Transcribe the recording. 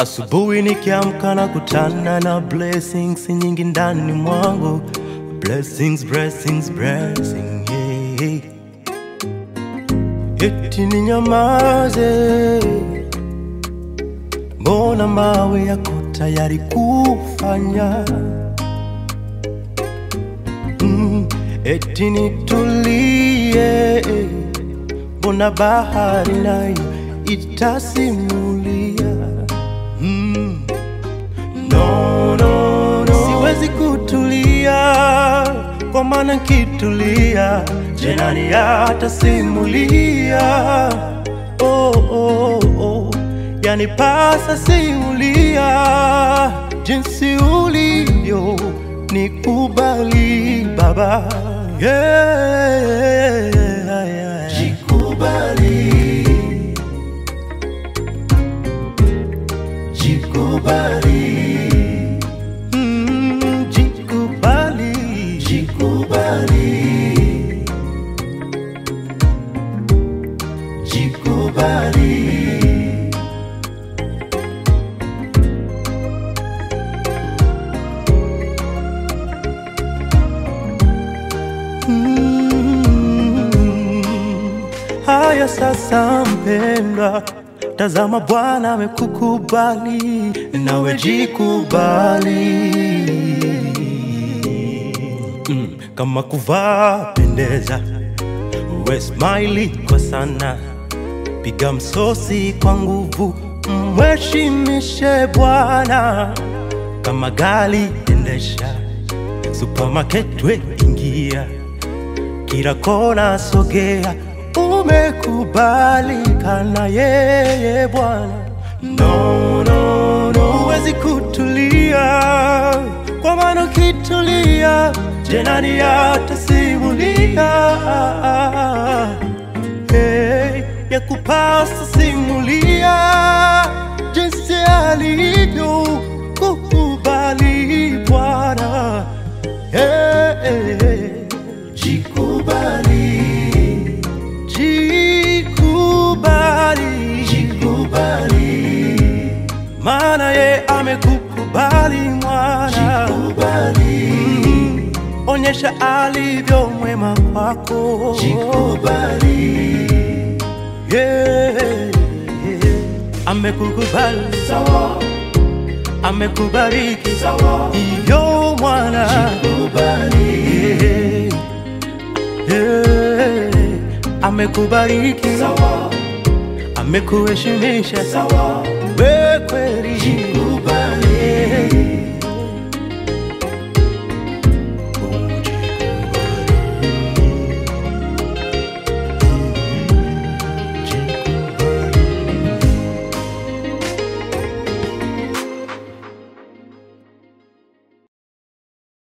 Asubuhi nikiamka na kutana na blessings nyingi ndani mwangu, blessings, blessings, blessing, yeah. Eti ninyamaze, mbona mawe yako tayari kufanya mm, eti nitulie, mbona bahari nayo itasimulia mm. No, no, no. Siwezi kutulia kwa maana nkitulia je, nani atasimulia? Oh, oh, oh. Yani pasa simulia jinsi ulivyo nikubali Baba, yeah, yeah. Jikubali, jikubali, mm, jikubali, jikubali, jikubali. Mm. Haya sasa, mpendwa, tazama Bwana amekukubali, nawe jikubali. Mm. Kama kuvaa pendeza, uwe smile kwa sana, piga msosi kwa nguvu, mheshimishe Bwana. Kama gari endesha, supermarket we ingia kila kona sogea, umekubalika na yeye Bwana. No, no, no, huwezi kutulia, kwa maana ukitulia, je, nani atasimulia? Hey, ya kupasa simulia jinsi alivyo kukubali Bwana. Hey, hey, hey. Jikubali, jikubali, jikubali, maana ye amekukubali mwana. Jikubali, mm, onyesha alivyo mwema kwako. Jikubali, yeah, yeah. amekukubali sawa, amekubariki sawa, hivyo mwana. Jikubali, yeah. Yeah, amekubariki sawa, amekuheshimisha sawa, we kweli